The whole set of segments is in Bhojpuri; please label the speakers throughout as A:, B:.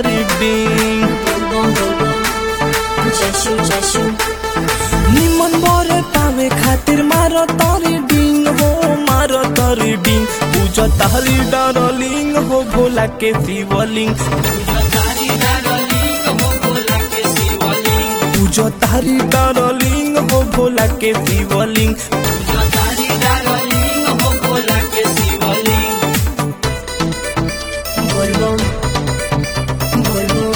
A: तारी डिंग
B: जशु जशु
A: निमन बर पावे खातिर मार तारी डिंग हो मार तारी डिंग पूज तारी डारलिंग हो भोला के शिवलिंग पूज तारी डारलिंग हो भोला के शिवलिंग
B: बोलबम बोलबम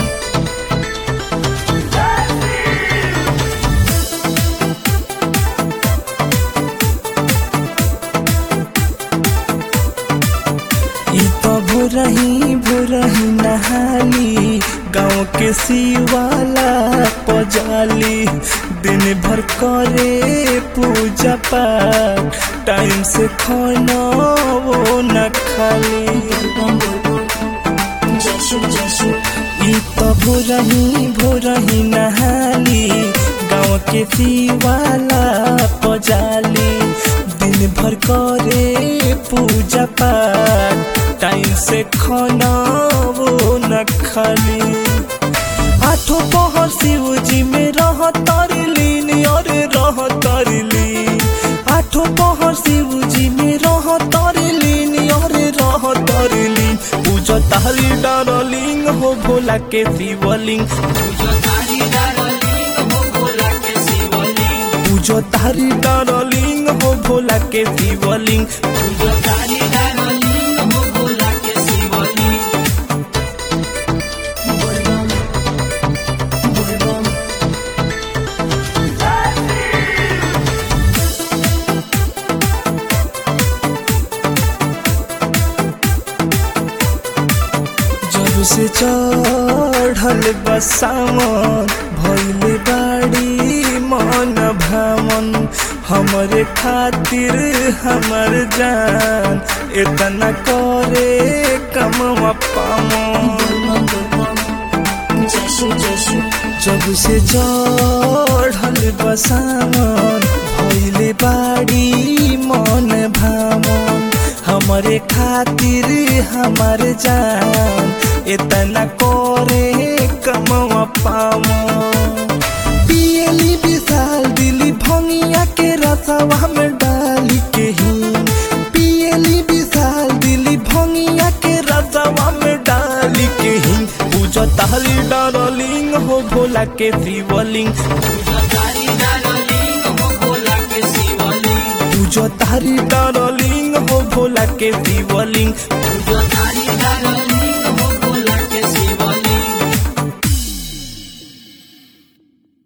A: ई तो भोरही भोरही नहाली गाँव के शिवाला पजाली दिन भर करे पूजा पाठ टाइम से खाना वो न खाली
B: बोलबम बोलबम जशु जशु
A: ई तो भोरही भोरही नहाली गाँव के शिवाला पजाली दिन भर करे पूजा पाठ टाइम से खाना वो न खाली आठों पहर शिव जी में रह तरलीन और रह तरलीन आठों पहर शिव जी में रह तरलीन और रह तरलीन पूजा तारी डारलिंग हो भोला के शिवलिंग पूजा तारी डारलिंग हो भोला के शिवलिंग
B: बोलबम बोलबम
A: जब से चढ़ल बसावन भैले बाड़ी मन भ्रमण हमरे खातिर हमर जान इतना करे कमवा पामन
B: बोलबम बोलबम जशु जशु
A: जब से चढ़ल बसावन भैले बाड़ी मन भामन हमरे खातिर हमर जान इतना करे कमवा पामन पियली विशाल दिली भंगिया के रसवा में डाली के ही पियली विशाल दिली भंगिया के रसवा में डाली के ही पूजा ताली डारलिंग हो भोला के शिवलिंग पूजा तारी डारलिंग हो भोला के शिवलिंग